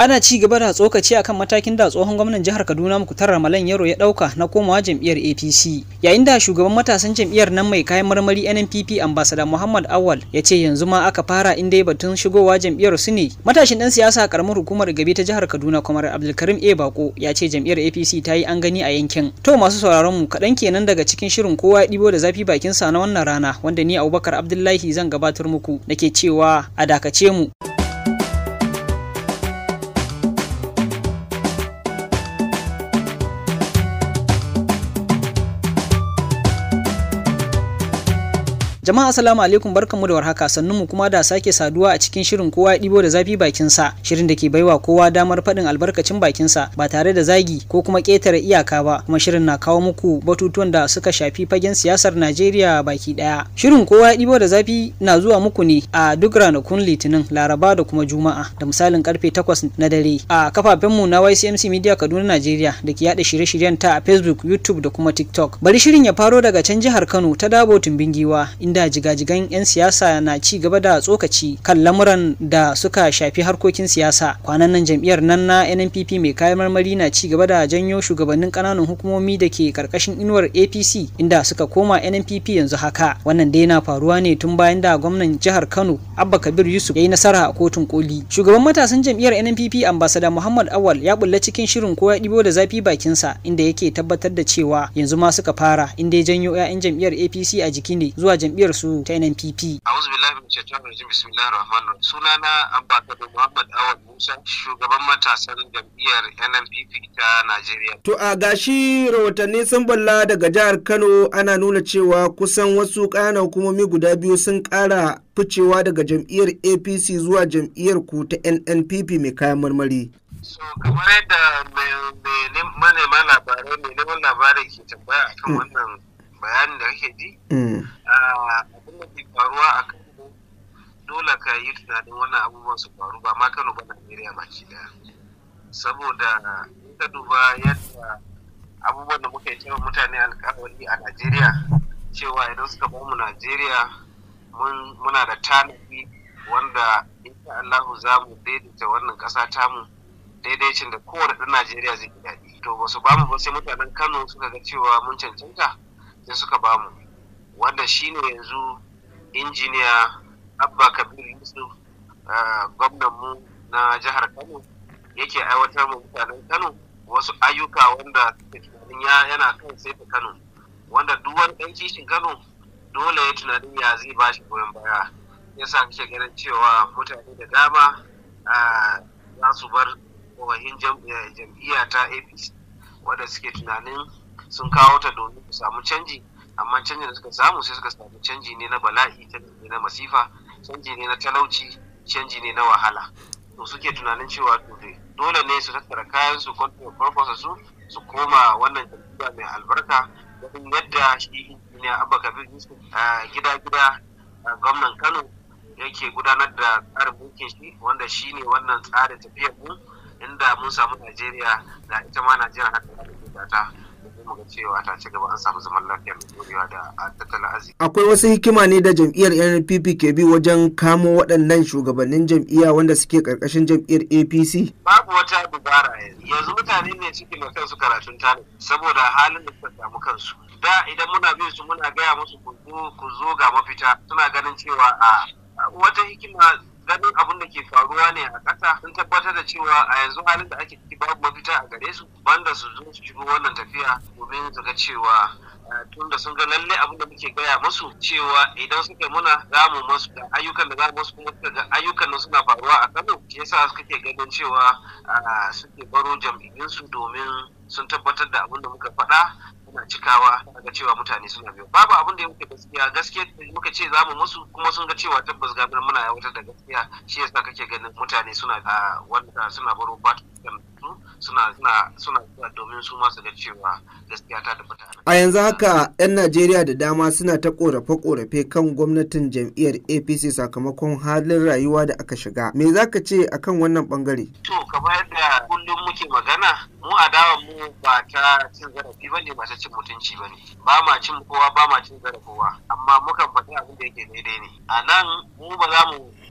ana ci gaba da tsokaci akan matakin da tsohon gwamnan jihar kaduna mukutar ramalan yaro ya dauka na komawa jam'iyyar apc yayin da shugaban matasan jam'iyyar nan mai kayan marmari nnpp ambassador muhammad awal ya ce yanzu ma aka fara inda ya batun shigowa jam'iyyar su ne matashin dan siyasa a karamar hukumar gabe ta jihar kaduna kamar abdulkarim a bako ya ce jam'iyyar apc ta yi an gani a yankin to masu sauraron mu kaɗan kenan daga cikin shirin kowa ya ɗibo da zafi bakin sa na wannan rana wanda ni abubakar abdullahi zan gabatar muku nake cewa a dakace mu Jama'a assalamu alaikum barkanmu da warhaka sannun mu kuma da sake saduwa a cikin shirin kowa ya ɗibo da zafi bakin sa shirin da ke baiwa kowa damar faɗin albarkacin bakin sa ba tare da zagi ko kuma ƙetare iyaka ba kuma shirin na kawo muku batutuwan da suka shafi fagen siyasar Najeriya baki ɗaya. Shirin kowa ya ɗibo da zafi na zuwa muku ne a duk ranakun Litinin, Laraba da kuma Juma'a da misalin karfe 8 na dare a kafafenmu na YCMC Media Kaduna Najeriya da ke yada shirye-shiryen ta a Facebook, YouTube da kuma TikTok. Bari shirin ya faro daga can jihar Kano ta Dabo Tumbingiwa inda jigajigan 'yan siyasa na ci gaba da tsokaci kan lamuran da suka shafi harkokin siyasa kwanan nan jam'iyyar nan na nnpp mai kayan marmari na ci gaba da janyo shugabannin kananan hukumomi da ke karkashin inuwar apc inda suka koma nnpp yanzu haka wannan dai na faruwa ne tun bayan da gwamnan jihar kano abba kabir yusuf ya yi nasara a kotun koli shugaban matasan jam'iyyar nnpp ambasada muhammad awal ya bulla cikin shirin ko ya ɗibo da zafi bakinsa inda yake tabbatar da cewa yanzu ma suka fara inda ya janyo 'ya'yan jam'iyyar apc a jiki ne zuwa jam'iyyar su ta NNPP. A'udhu billahi min shaitanir rajim bismillahir rahmanir rahim. Sunana Ambassador Muhammad Awad Musa, shugaban matasan jam'iyyar NNPP ta Najeriya. To a gashi rahotanni sun balla daga jihar Kano ana nuna cewa kusan wasu ƙananan hukumomi guda biyu sun ƙara ficewa daga jam'iyyar APC zuwa jam'iyyar ku ta NNPP mai kayan marmari. So kamar yadda manema labarai mai neman labarai ke tambaya akan wannan bayanin da kake ji abin da ke faruwa a kano dole ka yi tunanin wannan abubuwan su faru ba ma kano ba najeriya baki daya saboda in ka duba yadda abubuwan da muka yi cewa mutane alkawari a najeriya cewa idan suka ba mu najeriya muna da tanadi wanda insha allahu za mu daidaita wannan ƙasa tamu daidaicin da kowane ɗan najeriya zai daɗi to ba su ba mu ba sai mutanen kano suka ga cewa mun cancanta sai suka bamu wanda shine yanzu injiniya abba kabir yusuf gwamnanmu na jihar kano yake aiwatar ma mutanen kano wasu ayyuka wanda suke tunanin yana kan sai ta kano wanda duk wani ɗan kishin kano dole ya tunanin ya zai ba shi goyon baya yasa kake ganin cewa mutane da dama za su bar wahin jam'iyya ta apc wanda suke tunanin sun kawo ta domin su samu canji amma canjin da suka samu sai suka samu canji ne na bala'i canji ne na masifa canji ne na talauci canji ne na wahala to suke tunanin cewa dole ne su tattara kayan su kwarkwasa su su koma wannan jam'iyya mai albarka ganin yadda shi injiniya abba kabir yusuf gida gida gwamnan kano yake gudanar da tsarin mulkin shi wanda shi ne wannan tsarin tafiyar mu inda mun samu najeriya da ita ma najeriya haka da ta mu ga cewa ta ci gaba an samu zaman lafiya mai dorewa da tattalin arziki. Akwai wasu hikima ne da jam'iyyar NPP ke bi wajen kamo waɗannan shugabannin jam'iyya wanda suke ƙarƙashin jam'iyyar APC? Babu wata dubara yanzu. Yanzu mutane ne suke da kansu karatun tare saboda halin da suka samu kansu. Da idan muna bin su muna gaya musu ku zo ga mafita suna ganin cewa a wata hikima ganin abin da ke faruwa ne a ƙasa sun tabbatar da cewa a yanzu halin da ake ciki babu mafita a gare su banda su zo su shigo wannan tafiya domin su ga cewa tun da sun ga lalle abin da muke gaya musu cewa idan suka muna za mu masu da ayyukan da za mu masu kuma suka ga ayyukan nan suna faruwa a Kano shi yasa suka ke ganin cewa suke baro jam'iyyunsu domin sun tabbatar da abin da muka faɗa muna cikawa ga cewa mutane suna biyo babu abin da muke gaskiya gaskiya muka ce za mu musu kuma sun ga cewa tabbas ga muna aiwatar da gaskiya shi yasa kake ganin mutane suna wanda suna baro fatan suna suna suna domin su ma su ga cewa gaskiya ta tabbata a yanzu haka yan Najeriya da dama suna ta korafe-korafe kan gwamnatin jam'iyyar APC sakamakon halin rayuwa da aka shiga me zaka ce akan wannan bangare to kamar yadda kullum muke magana mu adawa mu ba ta cin zarafi bane ba ta cin mutunci bane ba ma cin kowa ba ma cin zarafi kowa amma mukan faɗi abin da yake daidai ne a nan mu ba za mu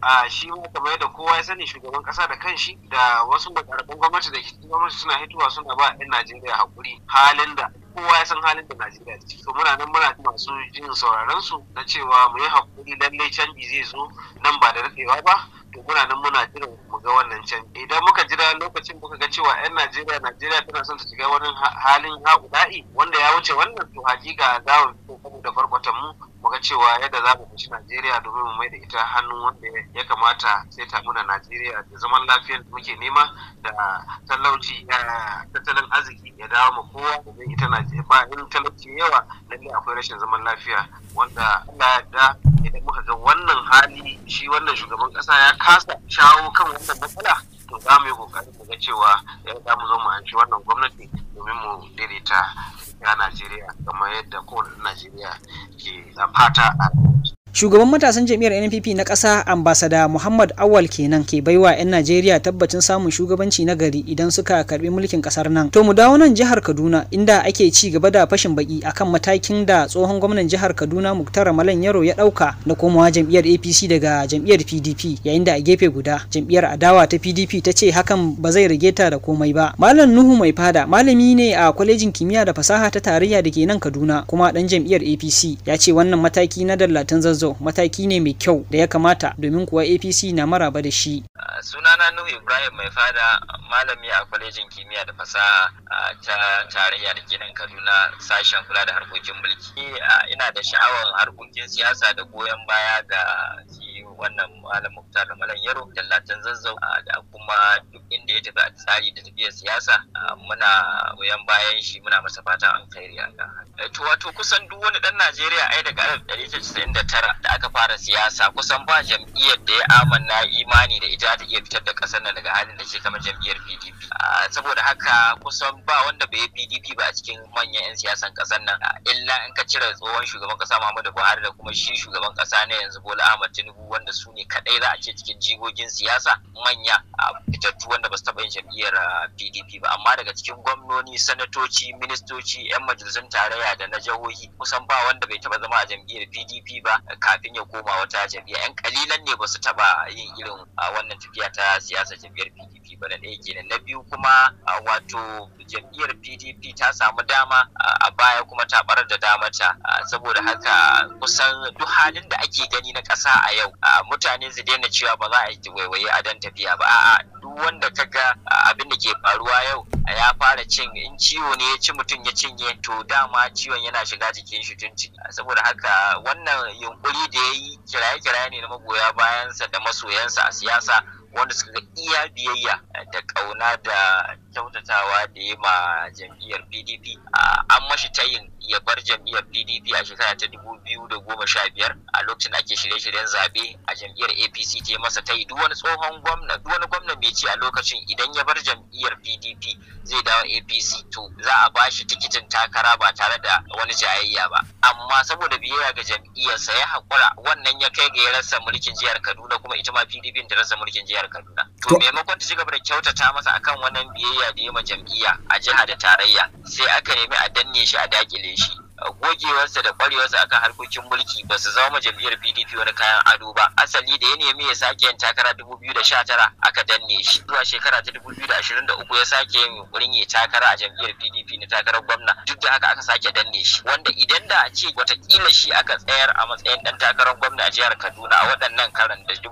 a shi ma kamar yadda kowa ya sani shugaban kasa da kanshi da wasu makarabin gwamnati da ke gwamnati suna hitowa suna ba 'yan Najeriya hakuri halin da kowa ya san halin da Najeriya ta ciki. To muna nan muna masu jin sauraron su na cewa mu yi hakuri lallai canji zai zo nan ba da daɗewa ba. To muna nan muna jiran mu ga wannan canji. Idan muka jira lokacin muka ga cewa 'yan Najeriya Najeriya tana son ta shiga wani halin haƙuɗa'i wanda ya wuce wannan to hakika za mu fito da barkwatan mu mu ga cewa yadda za mu fushi Najeriya domin mu mai da ita hannun wanda ya kamata sai ta muna Najeriya da zaman lafiyar da muke nema da talauci tattalin arziki ya dawo ma kowa domin ita Najeriya ba in talauci yawa lalle akwai rashin zaman lafiya wanda Allah ya idan muka ga wannan hali shi wannan shugaban kasa ya kasa shawo kan wannan matsala to za mu yi kokarin mu ga cewa ya za mu zo mu anshi wannan gwamnati domin mu daidaita ya Najeriya kamar yadda kowane Najeriya ke fata a Shugaban matasan jam'iyyar NPP na ƙasa ambasada Muhammad Awal kenan ke baiwa 'yan Najeriya tabbacin samun shugabanci na gari idan suka karbi mulkin ƙasar nan. To mu dawo nan jihar Kaduna inda ake ci gaba da fashin baki akan matakin da tsohon gwamnan jihar Kaduna Muktar Malan Yaro ya ɗauka na komawa jam'iyyar APC daga jam'iyyar PDP yayin da a gefe guda jam'iyyar adawa ta PDP ta ce hakan ba zai rage ta da komai ba. Malam Nuhu Mai Fada malami ne a kwalejin kimiyya da fasaha ta tarayya da ke nan Kaduna kuma ɗan jam'iyyar APC ya ce wannan mataki na dallatan zazzo Zazzau mataki ne mai kyau da ya kamata domin kuwa APC na maraba da shi. Sunana Nuhu Ibrahim mai fada malami a kwalejin kimiyya da fasaha ta tarayya da ke nan Kaduna sashen kula da harkokin mulki. Ina da sha'awar harkokin siyasa da goyon baya ga wannan malam muktar da malam yaro dallatan zazzau da kuma duk inda ya tafi a tsari da tafiyar siyasa muna goyon bayan shi muna masa fatan alkhairi haka to wato kusan duk wani dan Najeriya ai daga 1999 da aka fara siyasa kusan ba jam'iyyar da ya amanna imani da ita ta iya fitar da kasar nan daga halin da ke kamar jam'iyyar PDP saboda haka kusan ba wanda bai yi PDP ba a cikin manyan 'yan siyasan kasar nan illa in ka cire tsohon shugaban kasa Muhammadu Buhari da kuma shi shugaban kasa na yanzu Bola Ahmad Tinubu wanda su ne kadai za a ce cikin jigogin siyasa manya a fitattu wanda ba su taɓa yin jam'iyyar PDP ba amma daga cikin gwamnoni sanatoci ministoci 'yan majalisun tarayya da na jihohi kusan ba wanda bai taɓa zama a jam'iyyar PDP ba kafin ya koma wata jam'iyya 'yan kalilan ne ba su taɓa yin irin wannan tafiya ta siyasa jam'iyyar PDP ba na ɗaya kenan na biyu kuma wato jam'iyyar PDP ta samu dama a baya kuma ta barar da damata saboda haka kusan duk halin da ake gani na ƙasa a yau mutane su daina cewa ba za a yi waiwaye a dan tafiya ba a'a duk wanda ka ga abin da ke faruwa yau ya fara cin in ciwo ne ya ci mutum ya cinye to dama ciwon yana shiga jikin shi tun ciki saboda haka wannan yunkuri da ya yi kiraye-kiraye ne na magoya bayansa da masoyansa a siyasa wanda suka ga iya biyayya da ƙauna da kyautatawa da ya ma jam'iyyar pdp an mashi tayin ya bar jam'iyyar pdp a shekara ta dubu biyu da goma sha biyar a lokacin ake shirye-shiryen zaɓe a jam'iyyar apc ta masa tayi duk wani tsohon gwamna duk wani gwamna mai ci a lokacin idan ya bar jam'iyyar pdp zai dawo apc to za a ba shi tikitin takara ba tare da wani jayayya ba amma saboda biyayya ga jam'iyyarsa ya haƙura wannan ya kai ga ya rasa mulkin jihar kaduna kuma ita ma pdp ta rasa mulkin jihar kaduna to maimakon ta ci gaba da kyautata masa akan wannan biyayya da ya ma jam'iyya a jiha da tarayya sai aka nemi a danne shi a dakile shi gogewarsa da kwarewarsa akan harkokin mulki ba su zama jam'iyyar PDP wani kayan ado ba asali da ya nemi ya sake yin takara 2019 aka danne shi zuwa shekara ta 2023 ya sake yin yunkurin ya takara a jam'iyyar PDP na takarar gwamna duk da haka aka sake danne shi wanda idan da a ce watakila shi aka tsayar a matsayin dan takarar gwamna a jihar Kaduna a waɗannan karan da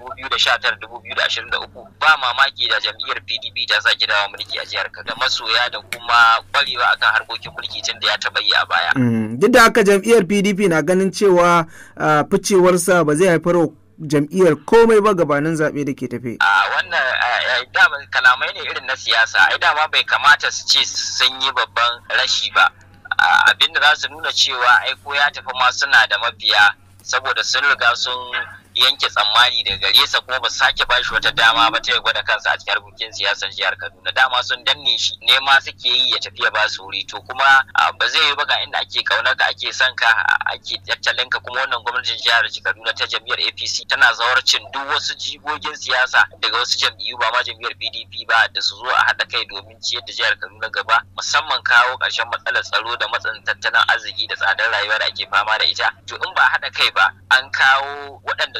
2019-2023 ba mamaki da jam'iyyar PDP ta sake dawo mulki a jihar Kaduna masoya da kuma kwarewa akan harkokin mulki tun da ya taɓa yi a baya. duk da haka jam'iyyar pdp na ganin cewa ficewarsa ba zai haifar wa jam'iyyar komai ba gabanin zaɓe da ke tafe. a wannan dama kalamai ne irin na siyasa ai dama bai kamata su ce sun yi babban rashi ba abinda za su nuna cewa ai ko ya tafi ma suna da mafiya saboda sun riga sun yanke tsammani daga gare sa kuma ba su sake ba shi wata dama ba ta ya gwada kansa a cikin harkokin siyasar jihar Kaduna dama sun danne shi nema suke yi ya tafi ya ba su wuri to kuma ba zai yi ba ga inda ake kaunar ka ake son ka ake tattalin ka kuma wannan gwamnatin jihar Kaduna ta jam'iyyar APC tana zawarcin duk wasu jigogin siyasa daga wasu jam'iyyu ba ma jam'iyyar PDP ba da su zo a haɗa kai domin ciyar da jihar Kaduna gaba musamman kawo ƙarshen matsalar tsaro da matsin tattalin arziki da tsadar rayuwa da ake fama da ita to in ba haɗa kai ba an kawo waɗanda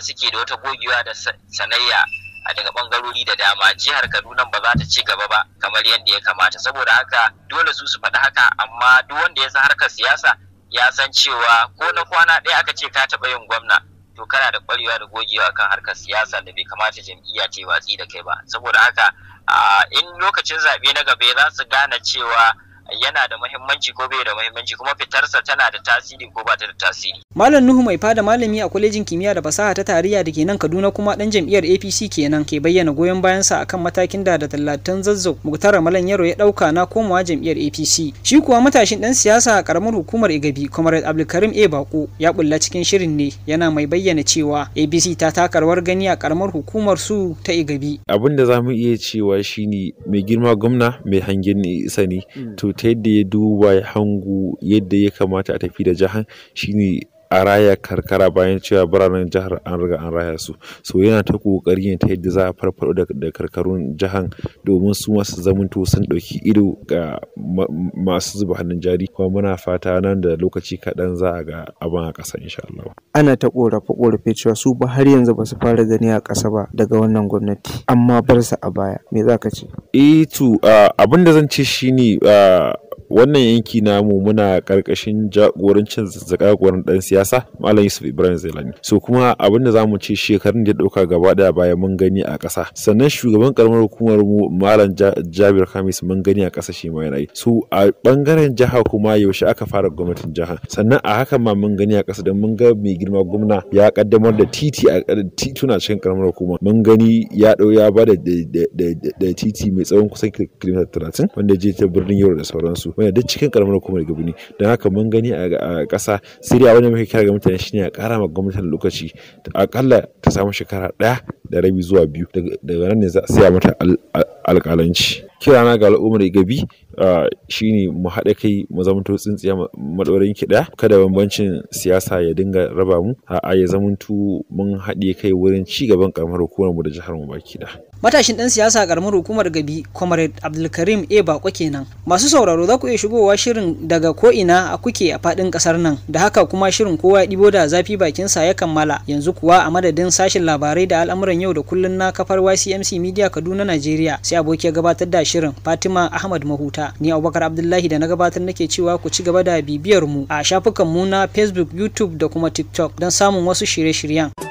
suke da wata gogewa da sanayya a daga bangarori da dama jihar kaduna ba za ta ci gaba ba kamar yadda ya kamata saboda haka dole su su faɗi haka amma duk wanda ya san harkar siyasa ya san cewa ko na kwana ɗaya aka ce ka taɓa yin gwamna to kana da ƙwarewa da gogewa akan harkar siyasa da bai kamata jam'iyya ce watsi da kai ba saboda haka in lokacin zaɓe na gaba za su gane cewa yana da muhimmanci ko bai da muhimmanci kuma fitarsa tana da tasiri ko ba ta da tasiri. Malam Nuhu mai fada malami a kwalejin kimiyya da fasaha ta tarayya da ke nan Kaduna kuma dan jam'iyyar APC kenan ke bayyana goyon bayansa akan matakin da da tallatan zazzau Muktar Malam Yaro ya dauka na komawa jam'iyyar APC. Shi kuwa matashin dan siyasa a karamar hukumar Igabi Comrade Abdulkarim A Bako ya bulla cikin shirin ne yana mai bayyana cewa APC ta taka rawar gani a karamar hukumar su ta Igabi. Abin da zamu iya cewa shine mai girma gwamna mai hangen isa ne to ta yadda ya duba ya hangu yadda ya kamata a tafi da jihar shine a raya karkara bayan cewa biranen jihar an riga an raya su so yana ta kokari ta yadda za a farfado da karkarun jihar domin su masu zamanto sun ɗauki ido ga masu zuba hannun jari kuma muna fata nan da lokaci kaɗan za a ga abin a ƙasa insha Allah. ana ta korafe korafe cewa su ba har yanzu ba su fara gani a ƙasa ba daga wannan gwamnati amma bar su a baya me za ka ce eh to abin da zan ce shine wannan yanki namu muna karkashin jagorancin zakagoran dan siyasa malam yusuf ibrahim zailani so kuma abin da zamu ce shekarun da ya dauka gaba daya baya mun gani a ƙasa sannan shugaban karamar hukumar mu malam jabir hamis mun gani a ƙasa shi ma yana yi so a bangaren jiha kuma yaushe aka fara gwamnatin jiha sannan a hakan ma mun gani a ƙasa da mun ga mai girma gwamna ya kaddamar da titi a tituna cikin karamar hukuma mun gani ya dau ya bada da titi mai tsawon kusan kilomita talatin wanda je ta birnin yau da sauransu wanda duk cikin karamar hukumar gabi ne don haka mun gani a ƙasa sai dai abin da muke kira ga mutane shine a ƙara ma gwamnatin lokaci akalla ta samu shekara ɗaya da rabi zuwa biyu daga nan ne za a siya mata alƙalanci kirana ga al'ummar gabi shine mu haɗa kai mu zamanto tsintsiya maɗaurin ki ɗaya kada bambancin siyasa ya dinga raba mu a ya zamanto mun haɗe kai wurin ci gaban karamar hukumar mu da jihar mu baki ɗaya matashin dan siyasa karamar hukumar gabi comrade abdulkarim a bako kenan masu sauraro za ku iya shigowa shirin daga ko ina a kuke a fadin kasar nan da haka kuma shirin kowa ya ɗibo da zafi bakin sa ya kammala yanzu kuwa a madadin sashin labarai da al'amuran yau da kullun na kafar YCMC Media Kaduna Najeriya sai aboki ya gabatar da shirin Fatima Ahmad Mahuta ni Abubakar Abdullahi da na gabatar nake cewa ku ci gaba da bibiyar mu a shafukan mu na Facebook YouTube da kuma TikTok don samun wasu shirye-shiryen